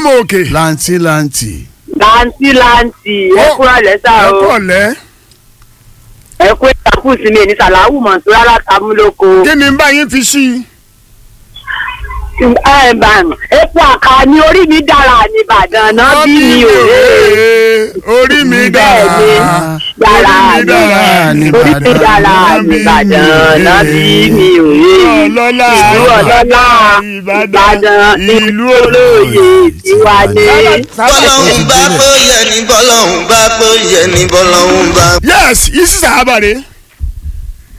lọ́mọ òkè. lanti lanti. láǹtì láǹtì ẹ kúrò lẹ́sà ẹ o kọ̀ lẹ́. ẹ kú ìtàkù sí mi ní sàláwù mọ̀tòrá látàmúlòkọ. kí ni bá yín fi sí i. ẹ bá epo àkà ni orí mi dára nìbàdàn náà bí mi ò rè é. orí mi dára. bẹ́ẹ̀ ni dára mi ni orí mi dára nìbàdàn náà bí mi ò rè é. ọlọ́lá ìlú ọlọ́lá ìbàdàn ìlú olóye tiwa ní. bọ́lọ́hún bá pé yẹ ní bọ́lọ́hún bá pé yẹ ní bọ́lọ́hún bá. yes isi sahaba re